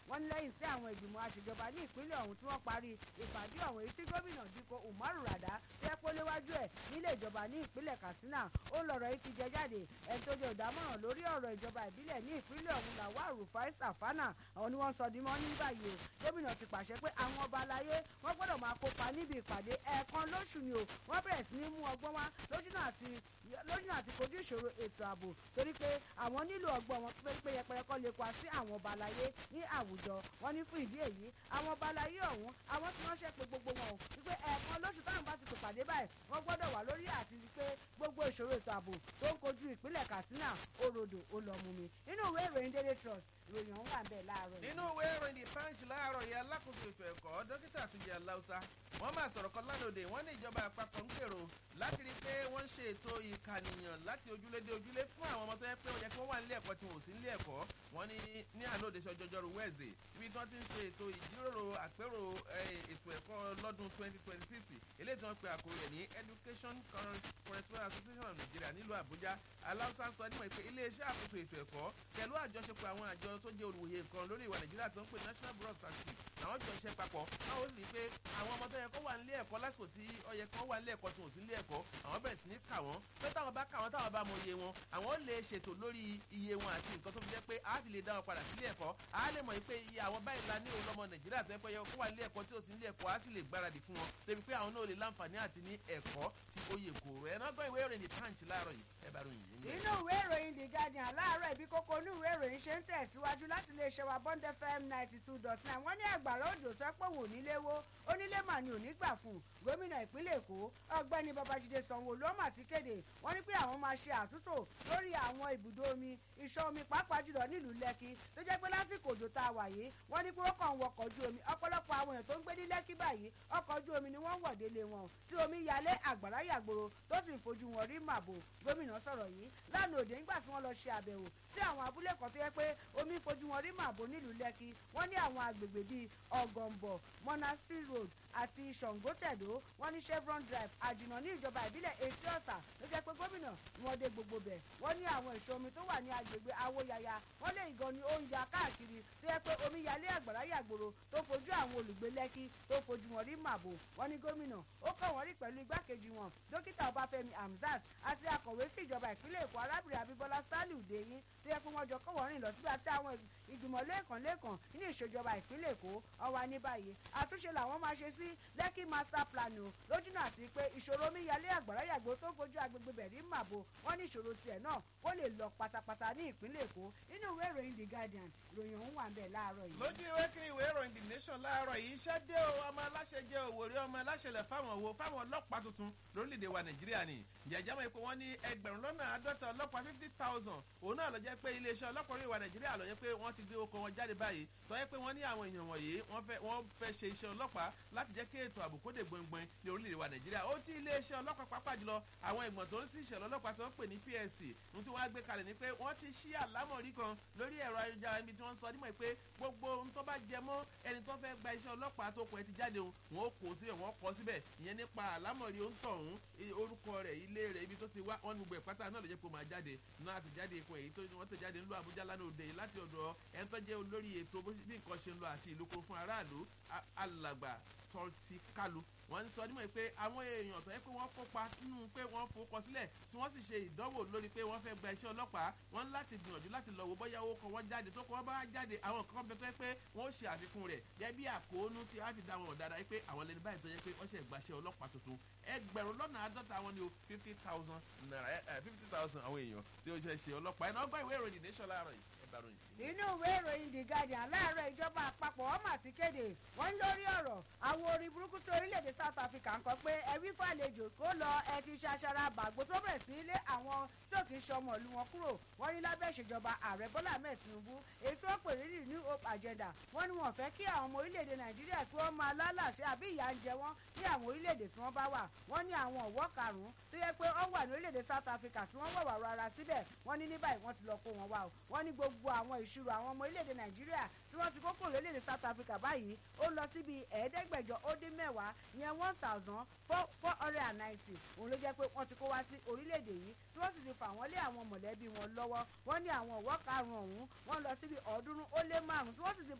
wọ́n ní lẹ́yìn sí àwọn ìgbìmọ̀ àṣejọba ní ìpínlẹ̀ ọ̀hún tí wọ́n parí ìpàdé ọ̀hún èyí tí gómìnà Dikko Umaru Rada tẹ́ pé léwájú ẹ̀ nílé ìjọba ní ìpínlẹ̀ Katsina ó lọ̀rọ̀ yìí ti jẹ jáde ẹni tó jẹ́ ìdámọ̀ràn lórí ọ̀rọ̀ ìjọba ìbílẹ̀ ní ìpínlẹ̀ ọ̀hún Lawal Rufai Safana àwọn ni wọ́n sọ di mọ́ ní báyìí o gómìnà ti pàṣẹ pé àwọn ọba aláyé wọ́n gbọ́dọ̀ máa kópa níbi ìpàdé ẹ̀ẹ̀kan lóṣù ni o wọ́n bẹ̀rẹ̀ sí ní mú ọgbọ́n wá lójúnà àti lójúnà àti kojú ìṣòro ètò ààbò torí pé àwọn nílò ọgbọ́n wọn pé yẹpẹrẹ kọ́ lè pa sí àwọn ọba aláyé ní àwùjọ wọn ní fún ìdí èyí àwọn ọba aláyé ọ̀hún àwọn tí wọ́n ṣe pé gbogbo wọn o wípé ẹ̀ẹ̀kan lóṣù táwọn bá ti pè pàdé báyìí wọ́n gbọ́dọ̀ wà lórí àti rí pé gbogbo ìṣòro ètò ààbò tó ń kojú ìpínlẹ̀ Katsina òrodò ó lọ mú mi nínú ìwé ìròyìn Daily Trust ìròyìn ọ̀hún wà bẹ́ẹ̀ láàárọ̀ yìí. nínú ìwé ìròyìn the punch láàárọ̀ yìí alákòóso ètò ẹ̀kọ́ dókítà Túnjí Aláùsá wọ́n máa sọ̀rọ̀ kan lánàá wọ́n ní ìjọba àpapọ̀ ń gbèrò láti rí i pé wọ́n ń ṣe ètò ìkànìyàn láti ojúlé dé ojúlé fún àwọn ọmọ tó yẹ pé ó yẹ kí wọ́n wà nílé ẹ̀kọ́ tí wọ́n ò sí nílé ẹ̀kọ́ wọ́n ní ní àná òde ṣọjọjọrú Wednesday ibi tí wọ́n ti ń ṣe ètò ìjíròrò àpérò ètò ẹ̀kọ́ lọ́dún 2026 eléyìí tí wọ́n pe àkórí rẹ̀ ní Education Correspondence Association of Nigeria nílùú Àbújá Aláùsá sọ nímọ̀ pé iléeṣẹ́ àkóso ètò ẹ̀kọ́ pẹ̀lú àjọṣepọ̀ àwọn àjọ tó jẹ́ olùwòye nǹkan lórí ìwà Nàìjíríà tó ń pè National Bureau of Statistics àwọn jọ ṣe papọ̀ báwo sì pé àwọn ọmọ tó yẹ kó wà nílé ẹ̀kọ́ lásìkò tí ó yẹ kó wà nílé ẹ̀kọ́ tí wọ́n sì nílé ẹ̀kọ́ àwọn bẹ̀rẹ̀ sí ní kà wọ́n pé táwọn bá kà wọ́n táwọn bá mọ iye wọn àwọn lè ṣètò lórí iye wọn àti nǹkan tó fi jẹ́ pé a fi lè dá wọn padà sílé ẹ̀kọ́ a lè mọ̀ pé iye àwọn báyìí la ní òun lọ́mọ Nàìjíríà tó yẹ pé yẹ kó wà nílé ẹ̀kọ́ tí ò sí nílé ẹ̀kọ́ a sì lè gbáradì fún wọn débi pé àwọn náà lè láǹfààní àti ní ẹ̀kọ́ tí ó yẹ kó rẹ̀ ẹ̀ náà gbọ́ ìwé ìròyìn The Punch láàárọ̀ yìí ẹ bá ròyìn yìí. inú ìwé ìròyìn The Guardian láàárọ̀ ibi kókó inú ìwé ìròyìn ṣe ń tẹ̀síwájú láti lè ṣe wa Bond FM ninety two dot nine wọ́n ní àgbàrá òjò sọ pé òun ò nílé wo onílé mà ní òní gbà fún gómìnà ìpínlẹ̀ Èkó ọ̀gbẹ́ni Babájídé Sanwó-Olú ọmọ àti kéde wọ́n ní pé àwọn máa ṣe àtúntò lórí àwọn ibùdó omi ìṣọ́ omi pàápàá jùlọ nílùú Lẹ́kì tó jẹ́ pé lásìkò òjò tá a wà yìí wọ́n ní pé wọ́n kàn ń wọkọ̀ ojú omi ọ̀pọ̀lọpọ̀ àwọn èèyàn tó ń gbé ní Lẹ́kì báyìí ọkọ̀ ojú omi ni wọ́n ń wọ̀dé lé wọn tí omi yalé àgbàrá yàgbòrò tó sì fojú wọn rí màbò gómìnà sọ̀rọ̀ yìí lánàá òde nígbà tí wọ́n lọ ṣe àbẹ̀wò sí àwọn abúlé kan tó yẹ pé omi fojú wọn rí màbò nílùú Lẹ́kì wọ́n ní àwọn agbègbè bíi ọ̀gànbọ̀ monastery road àti ṣàngótẹ̀dó wọ́n ní chevron drive àjùnà ní ìjọba ìbílẹ̀ etí ọ̀sà ló jẹ́ pé gómìnà wọn dé gbogbo bẹ̀ wọ́n ní àwọn ìṣọ́ omi tó wà ní agbègbè awóyaya wọ́n lè gan ni ó ń ya káàkiri tó yẹ pé omi yalé àgbàrá yàgbòrò tó fojú àwọn olùgbé lẹ́kí tó fojú wọn rí màbò wọ́n ní gómìnà ó kàn wọ́n rí pẹ̀lú igbákejì wọn dókítà ọbáfẹ́mi hamzat àti akọ̀wé sí ìjọba ìpínlẹ̀ èkó arábìnrin abíbọ́lá saliu deyin tó yẹ pé wọ́n jọ kọ́ wọ́n rìn lọ síbi àti àwọn ìgbìmọ̀ lẹ́ẹ̀kan lẹ́ẹ̀kan nínú ìṣèjọba ìpínlẹ̀ èkó ọwà ní báyìí àtúnṣe làwọn máa ṣe sí lẹ́kì master plan o lójúnà àti pé ìṣòro omíyalé àgbàrá yàgbó tó fojú agbègbè bẹ̀rí màbo wọ́n ní ìṣòro tiẹ̀ náà kó lè lọ pátápátá ní ìpínlẹ̀ èkó nínú ìwé ìròyìn the guardian ìròyìn ọ̀hún wà ń bẹ̀ láàárọ̀ yìí. lójú ìwé kiri ìwé ìròyìn the nation láàárọ̀ yìí iṣẹ́ dé o ọmọ aláṣẹ jẹ́ òwòrí ọmọ aláṣẹ lẹ̀ fáwọn wo fáwọn ọlọ́pàá tuntun lórílẹ̀‐èdè wa nàìjíríà ni jẹjẹrẹ mọ̀ pé wọ́n ní ẹgbẹ̀rún lọ́nà àádọ́ta ọlọ́pàá fifty thousand òun náà ló jẹ́ pé iléeṣẹ́ ọlọ́pàá orí ìwà nàìjíríà ló jẹ́ pé wọ́n ti gbé oko wọn jáde báyìí tó yẹ pé wọ́n ní àwọn èèyàn wọ̀nyí wọ́n fẹ́ wọ́n fẹ́ ṣe iṣẹ́ ọlọ́pàá láti jẹ́ kí ètò ààbò kó dé gbọ̀ngbọ̀n ní orílẹ̀-èdè wa nàìjíríà ó ti iléeṣẹ́ ọlọ́pàá pàápàá jùlọ àwọn ìgbọ̀n tó ń sí ìṣẹ̀lẹ̀ ọlọ́pàá tó ń pè ní PSC ní tí wọ́n á gbé kalẹ̀ ni pé wọ́n ti ṣí àlámọ̀rí kan lórí ẹ̀rọ ayélujára ibi tí wọ́n sọ nímọ̀ pé gbogbo ohun tó bá jẹ mọ́ ẹni tó fẹ́ gba iṣẹ́ ọlọ́pàá tó kọ ẹ ti jáde òun wọn ó kó síbẹ̀ wọ́n kọ síbẹ̀ ìyẹn nípa àlámọ̀rí ó ń tọ̀ ọ̀hún orúkọ rẹ̀ ilé rẹ̀ ibi tó ti wá wọn ní gbogbo ìpátá náà ló jẹ́ pé ó máa jáde náà àti jáde ikun èyí tó wọ́n tẹ̀ jáde ńlọ Àbújá lánàá òde yìí láti ọ̀dọ̀ ẹni tó jẹ́ olórí ètò bí nǹkan ṣe ń lọ àti ìlú kún fún aráàlú alàgbà tọ́tí kálu wọ́n ń sọ nímọ̀ pé àwọn èèyàn tó yẹ pé wọ́n kópa nínú pé wọ́n fowókọ sílẹ̀ tí wọ́n sì ṣe ìdánwò lórí pé wọ́n fẹ́ gba iṣẹ́ ọlọ́pàá wọ́n ń láti gbìyànjú láti lọ wò bóyá owó kan wọ́n jáde tó kọ́ wọ́n bá jáde àwọn kan bẹ tó yẹ pé wọ́n ó ṣe àfikún rẹ̀ gẹ́gẹ́ bí àkóónú tí a fi dá wọn dáadáa pé àwọn lẹni báyìí tó yẹ pé wọ́n ṣe gbaṣẹ́ ọlọ́pàá tuntun ẹgbẹ̀rún lọ́nà àádọ́ta wọn ni o fifty thousand naira fifty thousand àwọn èèyàn tí ó ṣe ṣe ọlọ́pàá ẹ̀ náà gbọ́ ìwé ìròyìn nation láàárọ̀ yìí nínú ìwé ìròyìn the guardian láàárọ̀ ìjọba àpapọ̀ ọmọ àti kéde wọ́n ń lórí ọ̀rọ̀ àwọn orí burúkú tó orílẹ̀-èdè south africa ń kọ pé ẹbí fàlejò kó lọ ẹ ti ṣaṣara bàgbó tó bẹ̀rẹ̀ sí ilé àwọn tí ò kì í ṣe ọmọ ìlú wọn kúrò wọ́n ní lábẹ́ ìṣèjọba ààrẹ bọ́lá ahmed tinubu èyí tó pè ní new hope agenda wọ́n ní wọ́n fẹ́ kí àwọn ọmọ orílẹ̀-èdè nàìjíríà tí wọ́n máa lálàṣẹ àbí ìyà ń jẹ wọ́n ní àwọn orílẹ̀-èdè tí wọ́n bá wà wọ́n ní àwọn ọ̀wọ́ karùn-ún tó yẹ pé ó wà ní orílẹ̀-èdè south africa tí wọ́n wọ̀wà rárá síbẹ̀ wọ́n ní ní báyìí wọ́n ti lọ kó wọn wá o wọ́n ní gbogbo àwọn ìṣirò àwọn ọmọ orílẹ̀-èdè nàìjíríà tí wọ́n ti kókò lórílẹ̀-èdè south africa báyìí ó lọ síbi ẹ̀ẹ́dẹ́gbẹ̀jọ ó dín mẹ́wàá ìyẹn one thousand four four hundred and ninety òun ló jẹ́ pé wọ́n ti kó wá sí orílẹ̀-èdè yìí tí wọ́n sì ti fà wọ́n lé àwọn mọ̀lẹ́bí wọn lọ́wọ́ wọ́n ní àwọn ọ̀wọ́ karùn-ún ọ̀hún wọ́n lọ síbi ọ̀ọ́dúnrún ó lé márùn-ún tí wọ́n sì ti